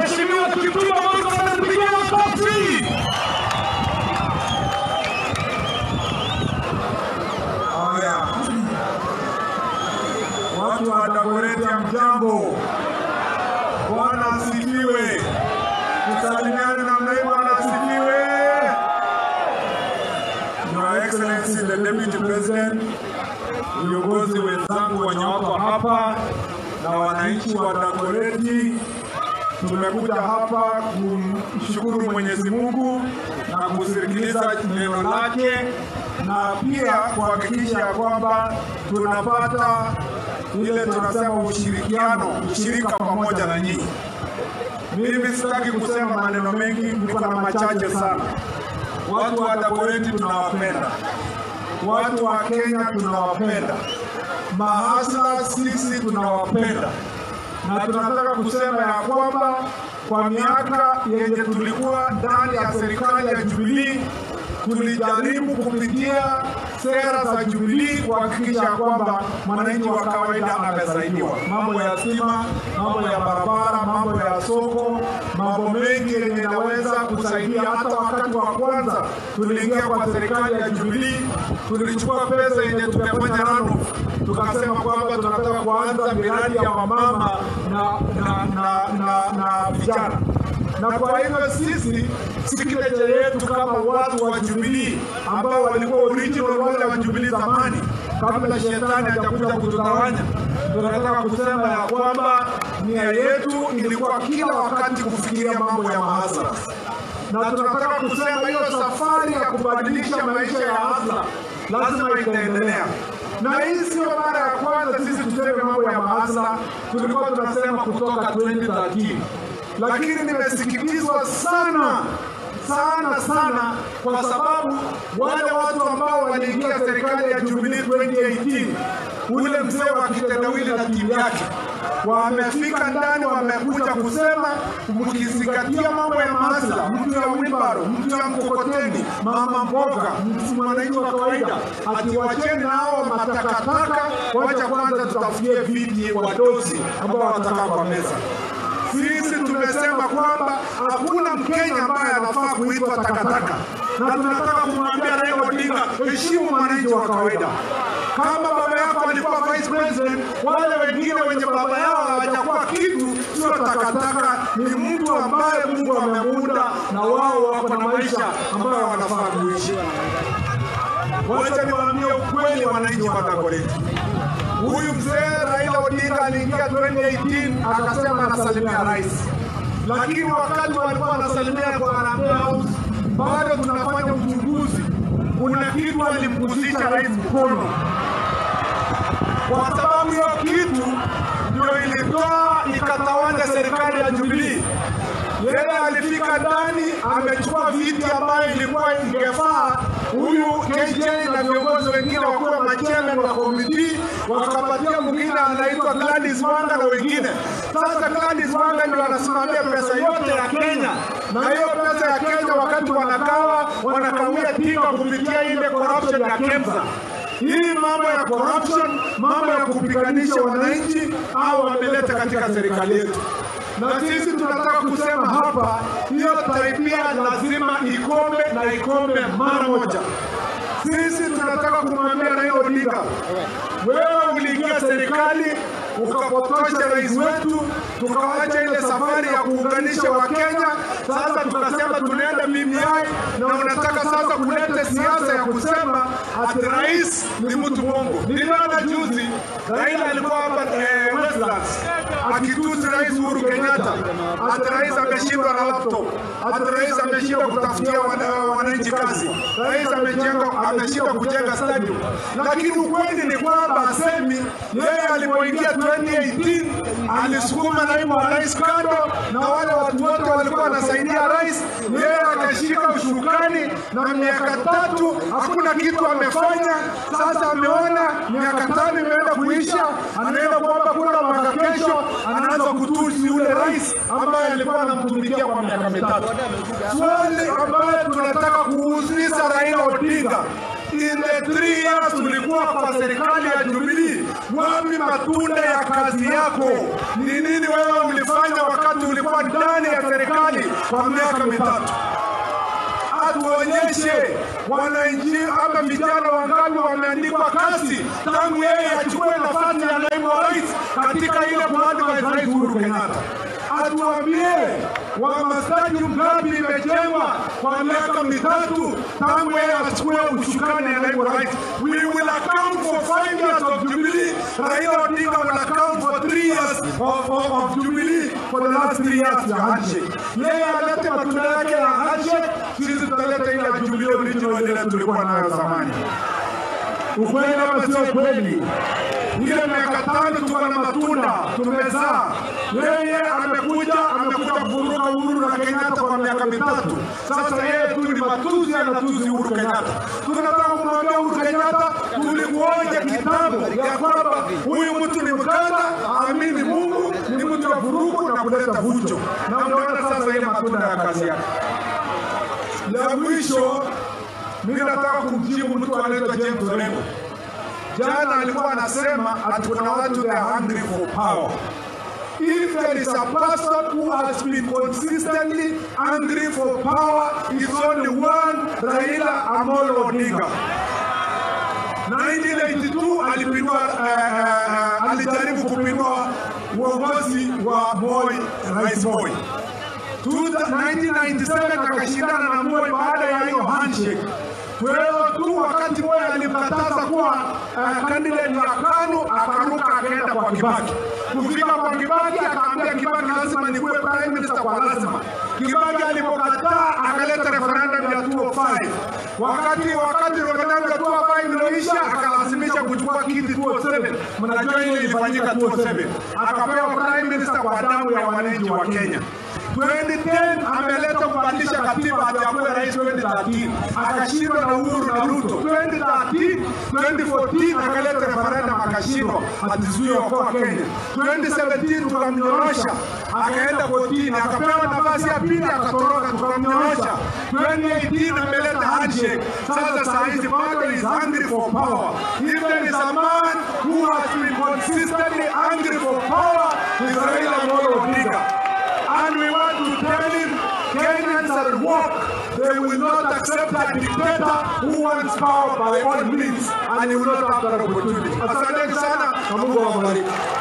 Mheshimiwa Kipchumba Murkomen atupigie makofi. Haya, watu wa Dagoretti ya mjambo, Bwana asifiwe. Tusalimiane namna hii, Bwana asifiwe. Your Excellency the Deputy President, viongozi wenzangu wenye wako hapa na wananchi wa Dagoretti, tumekuja hapa kumshukuru Mwenyezi Mungu na kusikiliza neno lake na pia kuhakikisha ya kwamba tunapata ile tunasema ushirikiano, ushirika pamoja na nyinyi. Mimi sitaki kusema maneno mengi, niko na machache sana. Watu wa Dagoretti tunawapenda, watu wa Kenya tunawapenda, mahasla sisi tunawapenda, na tunataka kusema ya kwamba kwa miaka yenye tulikuwa ndani ya serikali ya Jubilee tulijaribu kupitia sera za Jubilee kuhakikisha ya kwamba mwananchi wa kawaida amesaidiwa, mambo ya stima, mambo ya barabara, mambo ya soko, mambo mengi yenye inaweza kusaidia. Hata wakati wa kwanza tuliingia kwa serikali ya Jubilee, tulichukua pesa yenye tumefanya rano, tukasema kwamba tunataka kuanza miradi ya wamama na, na, na, na, na vijana na kwa hivyo sisi signature yetu kama watu wa Jubilee ambao walikuwa original wale wa Jubilee zamani, kabla shetani hajakuja kututawanya, tunataka kusema ya kwamba nia yetu ilikuwa kila wakati kufikiria mambo ya mahasla, na tunataka kusema hiyo safari ya kubadilisha maisha ya hasla lazima itaendelea na hii sio mara ya kwanza sisi tuseme mambo ya mahasla, tulikuwa tunasema kutoka 2013 lakini nimesikitizwa sana sana sana kwa sababu wale watu ambao waliingia serikali ya Jubilee 2018 ule mzee wa kitendawili na timu yake wamefika ndani, wamekuja kusema mkizingatia mambo ya mahasla, mtu ya wibaro, mtu ya mkokoteni, mama mboga, mtu mwananchi wa kawaida, atiwacheni hao matakataka, wacha kwanza tutafutie viti wadosi ambao watakaa kwa meza. Sisi tumesema kwamba hakuna Mkenya ambaye anafaa kuitwa takataka, na tunataka kumwambia Raila Odinga, heshimu mwananchi wa kawaida. Kama baba yako alikuwa vice president, wale wengine wenye baba yao hawajakuwa kitu, sio takataka, ni mtu ambaye Mungu amemuunda na wao wako na maisha ambayo wanafaa kuishi. Wacha niwaambie ukweli, wananchi wa Dagoretti. Huyu mzee Raila Odinga aliingia 2018 akasema anasalimia rais, lakini wakati walikuwa anasalimia kwa Harambee House, bado tunafanya uchunguzi. Kuna kitu alimgusisha rais mkono, kwa sababu hiyo kitu ndio ilitoa ikatawanya serikali ya Jubilee. Yeye alifika ndani amechukua viti ambayo ilikuwa ingefaa huyu KJ na viongozi wengine wakuwa machairman wa komiti, wakapatia mwingine anaitwa Gladys Wanga na wengine. Sasa Gladys Wanga ndio anasimamia pesa yote ya Kenya, na hiyo pesa ya Kenya wakati wanagawa wanakawia tinga kupitia ile corruption ya KEMSA. Hii mambo ya corruption, mambo ya kupiganisha wananchi au wameleta katika serikali yetu na sisi tunataka kusema hapa, hiyo tabia lazima ikome na ikome mara moja. Sisi tunataka kumwambia Raila Odinga, wewe uliingia serikali ukapotosha rais wetu, tukawacha ile safari ya kuunganisha Wakenya. Sasa tukasema tunaenda BBI, na unataka sasa kuleta siasa ya kusema ati rais ni mtu mwongo. Niliona juzi Raila alikuwa hapa eh, Westlands akitusi rais Uhuru Kenyatta, ati rais ameshindwa na laptop, ati rais ameshindwa kutafutia wana- wananchi kazi, rais ameshindwa ameshindwa kujenga stadium. Lakini ukweli ni kwamba asemi yeye alipoingia 2018 alisukuma naibu wa rais kando, na wale watu wote walikuwa wanasaidia rais, yeye akashika ushukani, na miaka tatu hakuna kitu amefanya. Sasa ameona miaka tano imeenda kuisha, anaenda kuomba kura mwaka kesho, anaanza kutusi yule rais ambaye alikuwa anamtumikia kwa miaka mitatu. Swali ambayo tunataka kuuliza Raila Odinga, in the three years tulikuwa kwa serikali ya Jubilee, Wapi matunda ya kazi yako? Ni nini wewe mlifanya wakati ulikuwa ndani ya serikali kwa miaka mitatu? atuonyeshe wananchi ama vijana wangapi wameandikwa kazi tangu yeye achukue nafasi ya naibu wa rais katika ile kuadvise rais Uhuru Kenyatta. Atuambie Wamasai ngapi imejengwa kwa miaka mitatu tangu yeye achukue ushukani ya naibu wa rais. We will account for five years of Jubilee. Raila Odinga will account for three years of, of, of Jubilee for the last three years ya handshake. Yeye alete matunda yake ya handshake, sisi tutaleta ile ya Jubilee original ile tulikuwa nayo zamani. Ukweli ama sio kweli? Ile miaka tano tuko na matunda tumezaa. Yeye amekuja amekuja kuvuruga Uhuru na Kenyatta kwa miaka mitatu. Sasa yeye tu ni matuzi, anatuzi Uhuru Kenyatta. Tunataka kumwambia Uhuru Kenyatta, tulikuonya kitambo ya kwamba huyu mtu ni mkanda, aamini Mungu, ni mtu wa vurugu na kuleta vujo, na unaona sasa ile matunda ya kazi yake. Ya mwisho, mimi nataka kumjibu mtu anaitwa James Orengo. Jana alikuwa anasema ati kuna watu they are hungry for power. If there is a person who has been consistently hungry for power, it's only one, Raila Amolo Odinga. 1982 alipindua uh, uh, alijaribu kupindua uongozi wa Moi, Rais Moi. 1997 akashindana na Moi baada ya hiyo handshake. Wewe tu wakati Moi alimkataza kuwa uh, candidate ya KANU akaruka akaenda kwa Kibaki. Kufika kwa Kibaki akaambia Kibaki lazima nikuwe prime minister kwa lazima. Kibaki alipokataa akaleta referendum ya 205. Wakati wakati referendum ya 205 iliisha akalazimisha kuchukua kiti 207. Mnajua ile ilifanyika 207. Akapewa prime minister kwa damu ya wananchi wa Kenya. 2010 ameleta kubadilisha katiba ati akuwe rais 2013 akashindwa na Uhuru na Ruto 2013 2014 akaleta referendum akashindwa atizuie kwa Kenya 2017 tukamnyorosha akaenda kotini akapewa nafasi ya pili akatoroka tukamnyorosha 2018 ameleta handshake sasa saa hizi bado is hungry for power even is a man who has been consistently hungry for power is Raila Amolo Odinga and we want to tell him Kenyans are woke. They will not accept a dictator who wants power by all means and he will not have that opportunity. Asante sana na Mungu awabariki.